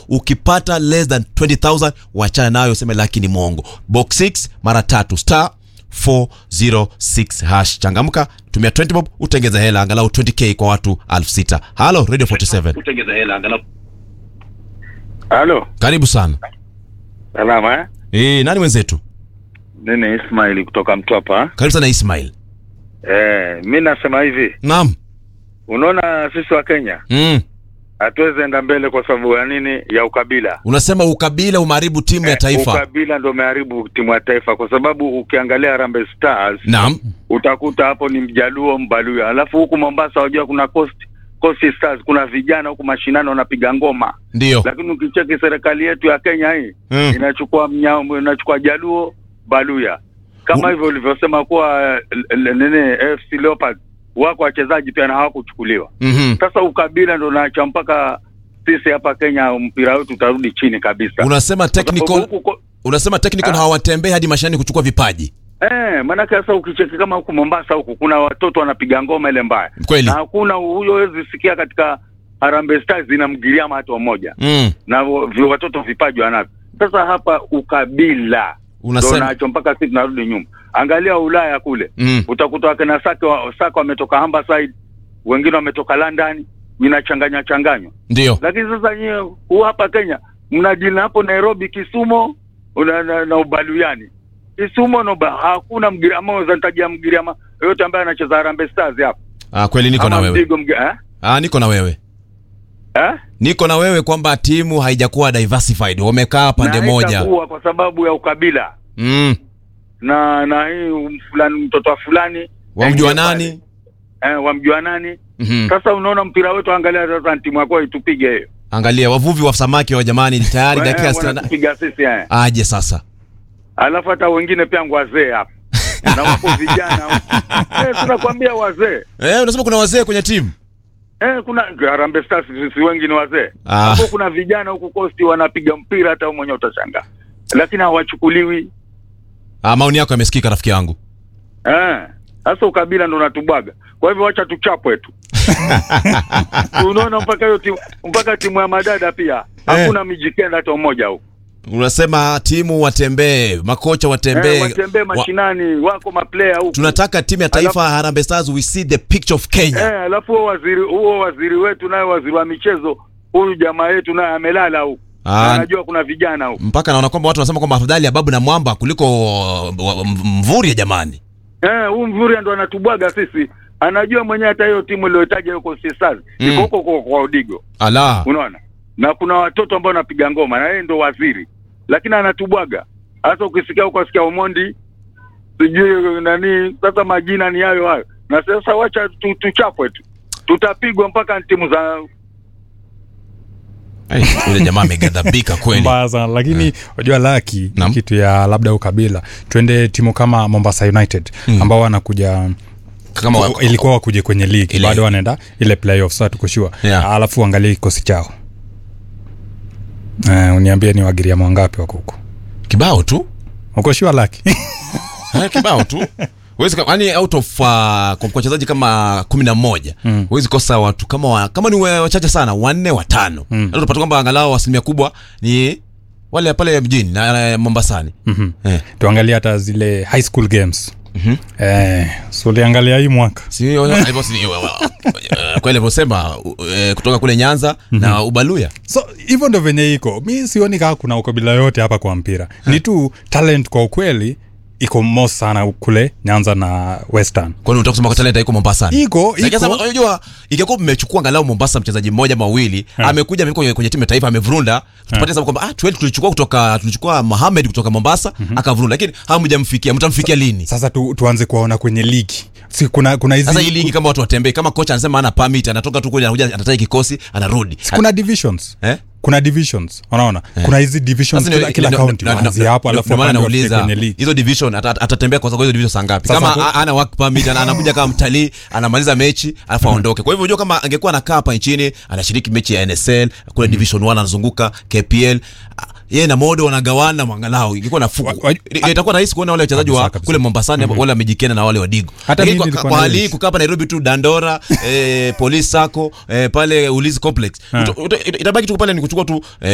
ukipata less than 20000 wachana nayo useme laki ni mwongo box 6 mara tatu star 406 hash changamka tumia 20 bob utengeza hela angalau 20k kwa watu 6000 halo radio 47 Halo, karibu sana salama eh? e, nani wenzetu Nini Ismail kutoka Mtwapa. karibu sana ismail Eh, mi nasema hivi, naam unaona sisi wa Kenya mm. hatuwezi enda mbele kwa sababu ya nini? Ya ukabila. unasema ukabila umeharibu timu ya Eh, taifa Ukabila ndio umeharibu timu ya taifa, kwa sababu ukiangalia Harambee Stars naam utakuta hapo ni Mjaluo, Mbaluya, alafu huku Mombasa wajua kuna Coast Coast Stars, kuna vijana huku mashinani wanapiga ngoma, ndio lakini ukicheki serikali yetu ya Kenya hii mm. inachukua mnya, inachukua Jaluo Baluya kama U- hivyo ulivyosema kuwa l- l- nini AFC Leopards wako wachezaji pia na hawakuchukuliwa. mm-hmm. Sasa ukabila ndo naacha mpaka sisi hapa Kenya mpira wetu utarudi chini kabisa. unasema Kwa sababu technical huku ko- unasema technical Ah. hawatembei hadi mashinani kuchukua vipaji Eh, maanake sasa ukicheki kama huku Mombasa huku kuna watoto wanapiga ngoma ile mbaya, kweli na hakuna huyo wezi sikia katika Harambee Stars inamgiriama hata mmoja, mm. na wo- vi- watoto vipaji wanavyo. Sasa hapa ukabila ndo unasema nacho mpaka sisi tunarudi nyuma. Angalia Ulaya kule mm. utakuta wakina Saka wa, Saka wametoka Humberside, wengine wametoka London, inachanganya changanywa. ndio Lakini sasa nyie huu hapa Kenya mnajina hapo Nairobi, Kisumu na, na, na Ubaluyani. Kisumu na Uba, hakuna Mgiriama, unaweza nitajia Mgiriama yoyote ambaye anacheza Harambee Stars hapa ah, kweli niko na ama wewe Mdigo Mgi- eh? ah, niko na wewe Eh? niko na wewe kwamba timu haijakuwa diversified wamekaa pande Na moja haitakuwa kwa sababu ya ukabila mm. na na hii fulani mtoto wa fulani wamjua aingie pale. nani eh, wamjua nani mm-hmm. sasa unaona mpira wetu angalia sasa timu yako itupige hiyo angalia wavuvi wa samaki wa jamani tayari dakika Eh, sitini na- wanatupiga sisi eh. aje sasa alafu hata wengine pia wazee hapa na wako vijana eh, tunakwambia wazee eh, unasema kuna wazee kwenye timu eh, kuna Harambee Stars sisi wengi ni wazee Ah. hapo kuna vijana huku kosti wanapiga mpira hata wewe mwenyewe utashangaa lakini hawachukuliwi ah, maoni yako yamesikika rafiki yangu eh sasa ukabila ndo unatubwaga kwa hivyo wacha tuchapwe tu unaona mpaka hiyo timu mpaka timu ya madada pia hakuna mijikenda hata mmoja huku unasema timu watembee makocha watembee eh, watembee wa- mashinani wako maplayer huku tunataka timu ya taifa Harambee Stars we see the picture of Kenya Eh, alafu huo waziri huo waziri wetu naye waziri wa michezo huyu jamaa yetu naye amelala huku. Ah. Anajua kuna vijana huku. mpaka naona kwamba watu wanasema kwamba afadhali ya babu na mwamba kuliko uh, wa- m- mvuri jamani Eh, huyu Mvurya ndo anatubwaga sisi. Anajua mwenyewe hata hiyo timu iliyotaja huko Stars Mm. iko huko kwa, kwa Odigo. ala Unaona? Na kuna watoto ambao wanapiga ngoma na yeye ndo waziri. Lakini anatubwaga. Hata ukisikia huko asikia Omondi sijui nani sasa majina ni hayo hayo. Na sasa wacha tu, tuchapwe tu. Tutapigwa mpaka timu za Ai, yule jamaa amegadhabika kweli mbaya sana lakini unajua laki Naam. kitu ya labda ukabila twende timu kama mombasa united Mm. ambao wanakuja kama wa- ku- ilikuwa wakuje kwenye ligi Ile- bado wanaenda ile playoff sa tukushua Yeah. alafu uangalie kikosi chao uh, uniambie ni wagiriama wangapi wako huko kibao tu ukoshua laki Eh, kibao tu Huwezi ka- yani out of uh, kwa kwa wachezaji kama kumi na moja Mm. huwezi kosa watu kama wa, kama ni wa- wachache sana wanne watano Mm. mm. utapata kwamba angalau asilimia kubwa ni wale pale mjini na eh, mombasani Mhm. eh. tuangalie hata zile high school games Mhm. eh, so uliangalia hii mwaka Si- hivyo si- eh, kweli alivyosema eh, kutoka kule nyanza na ubaluya so hivyo ndo venye iko mi sioni kaa kuna ukabila yote hapa kwa mpira ni tu talent kwa ukweli iko mo sana kule nyanza na western kwani unataka kusema kwa talenta iko mombasani iko Lakini sasa iko unajua ingekuwa mmechukua angalau Mombasa mchezaji mmoja mawili amekuja amekuja kwenye, kwenye timu ya taifa amevurunda tupate sababu kwamba ah tueli tulichukua kutoka tulichukua Mohamed kutoka Mombasa akavurunda lakini hamjamfikia mtamfikia lini sasa tu, tuanze kuwaona kwenye ligi si kuna kuna hizi sasa hii ligi kama watu watembee kama kocha anasema ana permit anatoka tu kule anakuja anataja kikosi anarudi si kuna divisions eh kuna divisions unaona kuna hizi divisions Sasa kila, ndio- kila ndio- county ndio- waanzie ndio- hapo ndio- alafu ndio maana wapande wafike nauliza kwenye ligi hizo division ata- ata- atatembea kwa sababu hizo division saa ngapi Sasa kama ku- a- ana work permit ana- anakuja kama mtalii anamaliza mechi alafu aondoke kwa hivyo unajua kama angekuwa anakaa hapa nchini anashiriki mechi ya NSL kule division 1 anazunguka KPL ah, yeye na modo wanagawana mwangalau ingekuwa nafuu Wa- wa- itakuwa rahisi kuona wale wachezaji wa Kabisa, kabisa. kule Mombasani wale wamejikena na wale wa Digo Hata Lakini mimi kwa- nilikuwa kwa na hali hii hiyo kukaa hapa Nairobi tu Dandora eh, Police Sacco eh, pale Ulinzi Complex Ha. Uta- uta- itabaki tu pale ni kuchukua tu eh,